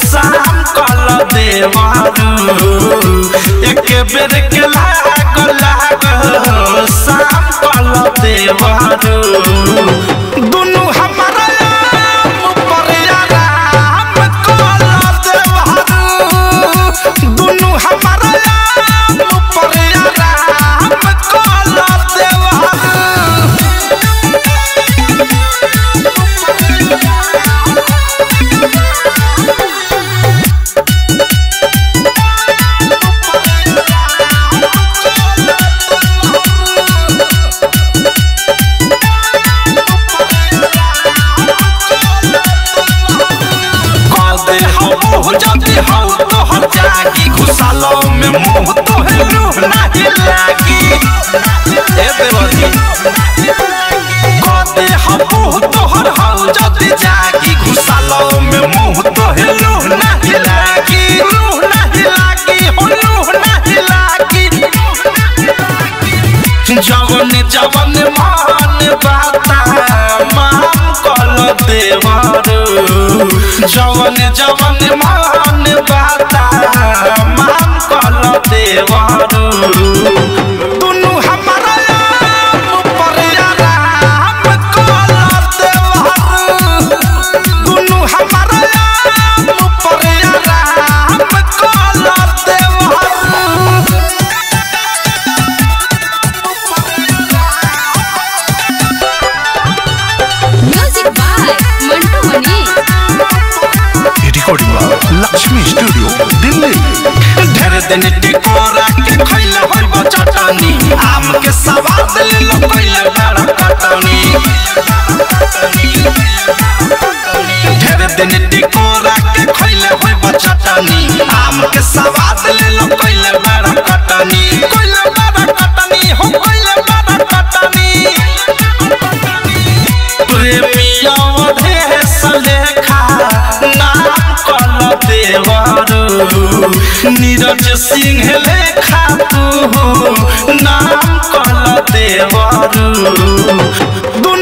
शाम कल देवारू एक बेर के लागल लागल शाम कल देवारू दुनु हमारा आम पर आराम कल देवारू दुनु हमारा आम पर आराम कल देवारू कदे हो मुँह जदि हो तो हर जागी घुसालो में मुँह तो है रूह नहीं लागी ए देवती कदे हो मुँह तो हर हो जदि जागी घुसालो में मुँह तो है रूह नहीं लागी रूह नहीं लागी हो रूह नहीं लागी जवन जवन मान बाता मान कल देवारू जवन जवन मान बाता मान कल देवारू दुनु हमारा आम पर आराम कल देवारू दुनु हमारा आम पर आराम कल देवारू music by Mantu Mani recording Lakshmi studio Delhi ढेर दिन टिकोरा के खैले होइब चटनी आम के स्वाद ले लो पहले बड़ा कटनी ढेर दिन टिकोरा के खैले होइब चटनी आम के स्वाद ले लो पहले बड़ा कटनी कोइले बड़ा कटनी हो कोइले बड़ा कटनी प्रेमिया देश लेखा नाम कल देवरू नीरज सिंह लेखा तू नाम कल देवरू